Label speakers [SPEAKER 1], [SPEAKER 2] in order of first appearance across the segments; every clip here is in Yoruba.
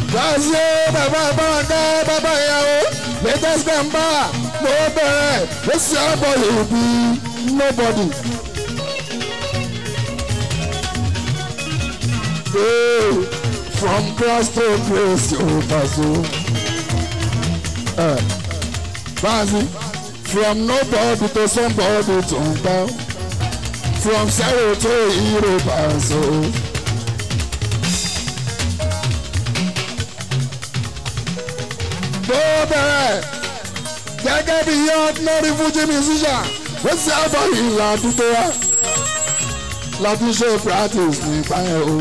[SPEAKER 1] Báyìí bàbá ìbáraká bàbá ìyàwó latest member ló bẹ̀rẹ̀ ó sì àbọ̀ ìbí nobody. Hey, from grass to grace yóò bá so. Báyìí from nobody to somebody tó ń gbá from zero to hero bá so. tó bẹ̀rẹ̀ gẹ́gẹ́ bí ordinary Fuji musician ó sì àbọ̀ ìlà àdúgbò wa láti ṣe practice nípa ẹ̀ o.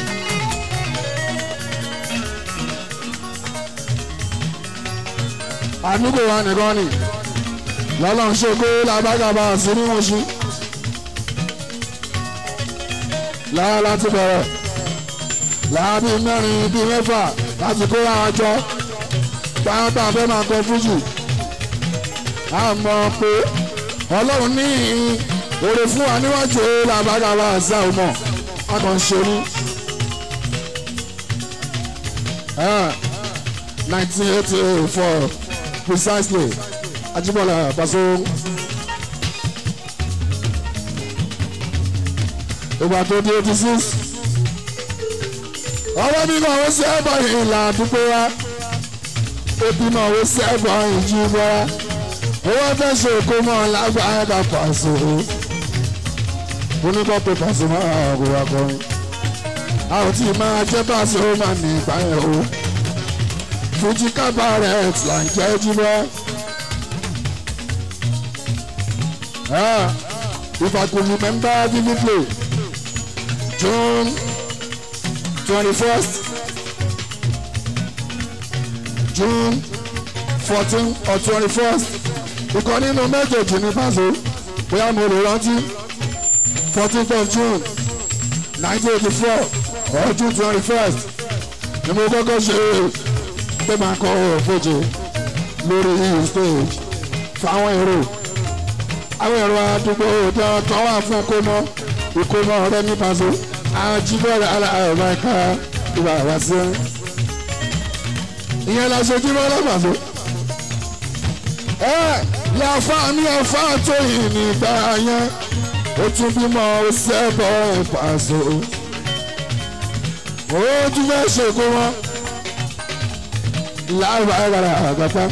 [SPEAKER 1] àdúgbò wa nìkan ni lọ́lọ́run ṣògo làbágàbà sí ní wọ́n ṣí. lára láti bẹ̀rẹ̀ láàbí mẹ́rin bíi mẹ́fà láti kó àwọn jọ pàápàá fẹ́ máa kọ fújì a mọ̀ pé ọlọ́run ní oore fún wa níwájú làbágàbà àṣà ọmọ a kàn ṣe ní. nineteen eighty four precisely Ajíbọ́lá Paso. ìgbà tó di eighty six ọwọ́ mi kàn ó ṣe é bọ̀ ìlà àdúgbò wa ebi náà ó sẹ́gbọ̀n ìjú bọ́ra owó fẹ́ ṣe kó mọ́ lágbára ká Paso oníkọ́ pé Paso máa kó wa kọrin a ò tí ì máa jẹ́ Paso máa ní ìpáyẹ̀ o Fuji cabaret là ń jẹ́ jíbọ́ if I could remember vividly June twenty-first June fourteen or twenty-first ìkan nínú méjèèjì ní Paso bóyá mo lè rántí fourteenth of June nineteen eighty-four or June twenty-first ni mo kọ́kọ́ ṣe pé máa kọ òfojì lórí stage fáwọn èrò àwọn èrò àdúgbò tó wà fún ìkómọ ìkómọ ọ̀rẹ́ ní Paso àwọn jíbọ̀rẹ̀ aláàbá ká ìwà wá sí ẹ ìyẹn la ṣe jíbọ̀ lọ́pàá ẹ yàfa ní ọfà tó yìí nígbà yẹn ó tún bímọ ó sẹ́bọ̀ Paso ó tún fẹ́ ṣèkó wọn láàbà ẹ̀rọ àgbàpá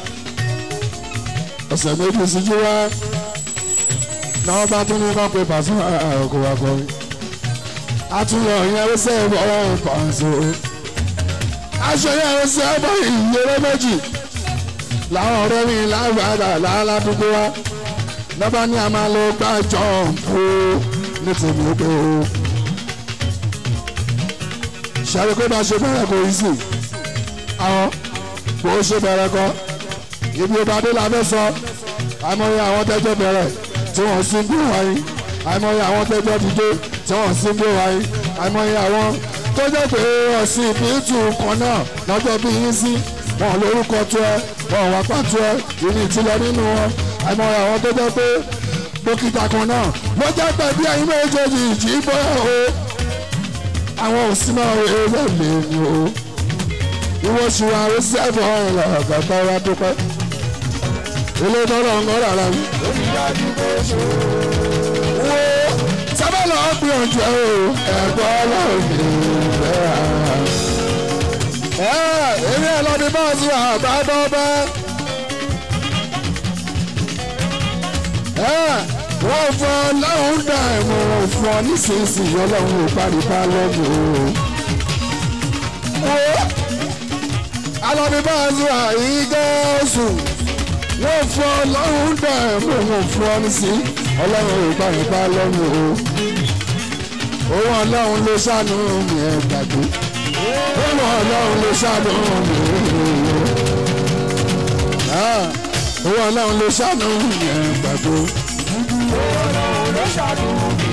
[SPEAKER 1] ọ̀sẹ̀ méjì síjú wá náà bá tún ní kọ́ pé Paso àkó wa kọrin àtúnyọ̀ yẹn ó sẹ́bọ̀ Paso aṣọ yẹn ó sẹ́bọ̀ ìyẹrẹ méjì làwọn ọ̀rẹ́ mi lágbàdà láládùúgbò wa lọ́ba ní a máa lọ gbá jọ̀ǹpù ní tèmi ó pé o. ṣàlùkò pé bá ṣe bẹ̀rẹ̀ kò yí sí àwọn kò ṣe bẹ̀rẹ̀ kọ́ ibi ìbàdí la fẹ́ sọ àìmọye àwọn tẹ́jọ́ bẹ̀rẹ̀ tí wọ́n sì ń gbé wáyé àìmọye àwọn tẹ́jọ́ dìde tí wọ́n sì ń gbé wáyé àìmọye àwọn tó jẹ́ pé ọ̀sìn ìbítù kan náà lọ́jọ́ bí yín sí wọn lórúkọ tó ẹ wọn wá pàtó ẹ ìní ìtìlẹ nínú wọn àìmọye àwọn tó jẹ́ pé dókítà kan náà ló jẹ́ pé bí ẹ̀yin méjèèjì ìjì bóyá o àwọn òsínà ẹ̀rọ lè ní o ìwọ ṣùgbọ́n àwọn sẹ́fọ̀ ọ̀rọ̀ ọ̀gá wa dúpẹ́ ilé tọ́lọ̀ ń gbọ́dọ̀ ara mi. wo sábà lọ́ọ́ gbìyànjú ẹ̀ o ẹ̀gbọ́n ọlọ́run ní ìfẹ́ ara èmi ẹ̀ lọ́ọ́ ní bọ́ọ̀sì àgbàdo bẹ́ẹ̀. wọ́n fọ ọlọ́run dà ẹ̀mọ́ wọn fún ọ nísinsìnyí ọlọ́run ò paripa lọ́mọ o. alọ́bí bọ́ọ̀sì àyíkẹ́sù wọ́n fọ ọlọ́run dà ẹ̀mọ́ wọn fún ọ nísinsìnyí ọlọ́run ò paripa lọ́mọ o. òun ọlọ́run ló ṣàánú mi ẹ̀ gbàgbé òun ọlọ́run ló ṣàánú mi òun ọlọ́run ló ṣàánú mi ẹ̀ gbàgbé
[SPEAKER 2] ọlọ́run ló ṣàánú mi